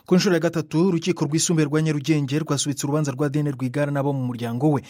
ku nshuro ya gatatu urukiko rwisumbuye rwa nyarugenge rwasubitse urubanza rwa adeline rwigara n'abo mu muryango we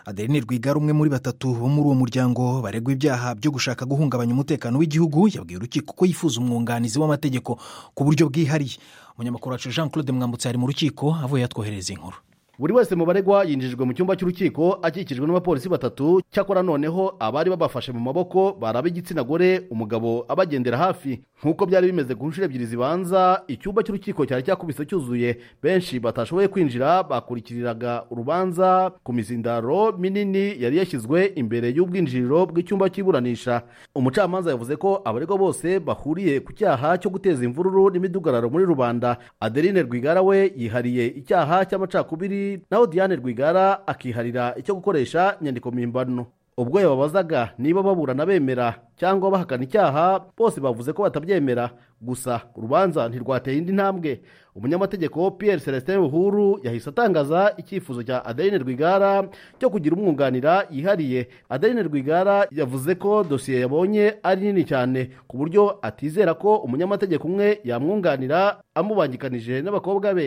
adeline rwigara umwe muri batatu bo muri uwo muryango baregwa ibyaha byo gushaka guhungabanya umutekano w'igihugu yabwiye urukiko ko yifuza umwunganizi w'amategeko ku buryo bwihariye umunyamakuru wacu jean claude mwambutse ari mu rukiko avuye yatwohereza inkuru buri wese mu baregwa yinjijwe mu cyumba cy'urukiko akikijwe n'abapolisi batatu cyakora noneho abari babafashe mu maboko bari ab'igitsina gore umugabo abagendera hafi nk'uko byari bimeze ku nshuro ebyiri zibanza icyumba cy'urukiko cyari cyakubise cyuzuye benshi batashoboye kwinjira bakurikiriraga urubanza ku mizindaro minini yari yashyizwe imbere y'ubwinjiriro bw'icyumba cy'iburanisha umucamanza yavuze ko abaregwa bose bahuriye ku cyaha cyo guteza imvururu n'imidugararo muri rubanda adeline rwigara we yihariye icyaha cy'amacakubiri naho diane rwigara akiharira icyo gukoresha inyandiko mpimbano ubwo yababazaga niba baburana bemera cyangwa bahakana icyaha bose bavuze ko batabyemera gusa urubanza ntirwateye indi ntambwe umunyamategeko Pierre celestin buhuru yahise atangaza icyifuzo cya adeline rwigara cyo kugira umwunganira yihariye adeline rwigara yavuze ko dosiye yabonye ari nini cyane ku buryo atizera ko umunyamategeko umwe yamwunganira amubangikanije n'abakobwa be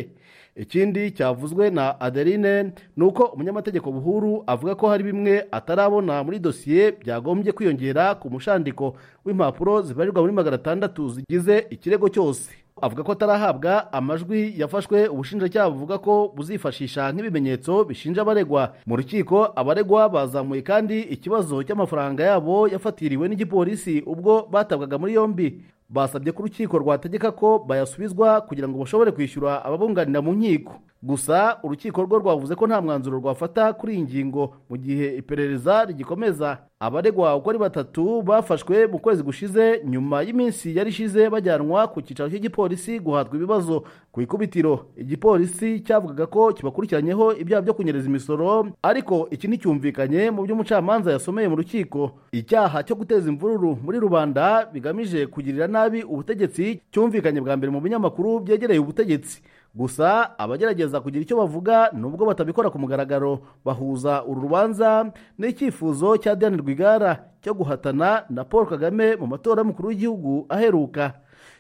ikindi cyavuzwe na adeline ni uko umunyamategeko buhuru avuga ko hari bimwe atarabona muri dosiye byagombye kwiyongera ku mushandiko w'impapuro zibarirwa muri magana atandatu zigize ikirego cyose avuga ko atarahabwa amajwi yafashwe ubushinjacyaha buvuga ko buzifashisha nk'ibimenyetso bishinja abaregwa mu rukiko abaregwa bazamuye kandi ikibazo cy'amafaranga yabo yafatiriwe n'igipolisi ubwo batabwaga muri yombi basabye ko urukiko rwategeka ko bayasubizwa kugira ngo bashobore kwishyura ababunganira mu nkiko gusa urukiko rwo rwavuze ko nta mwanzuro rwafata kuri iyi ngingo mu gihe iperereza rigikomeza abaregwa uko ari batatu bafashwe mu kwezi gushize nyuma y'iminsi yari ishize bajyanwa ku cyicaro cy'igipolisi guhatwa ibibazo ku ikubitiro igipolisi cyavugaga ko kibakurikiranyeho ibyaha byo kunyereza imisoro ariko iki nticyumvikanye mu byo umucamanza yasomeye mu rukiko icyaha cyo guteza imvururu muri rubanda bigamije kugirira nabi ubutegetsi cyumvikanye bwa mbere mu binyamakuru byegereye ubutegetsi gusa abagerageza kugira icyo bavuga nubwo batabikora ku mugaragaro bahuza uru rubanza n'icyifuzo cya diane rwigara cyo guhatana na paul kagame mu matora y'umukuru w'igihugu aheruka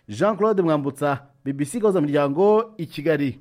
jean claude mwambutsa bbc gahuza miryango i kigali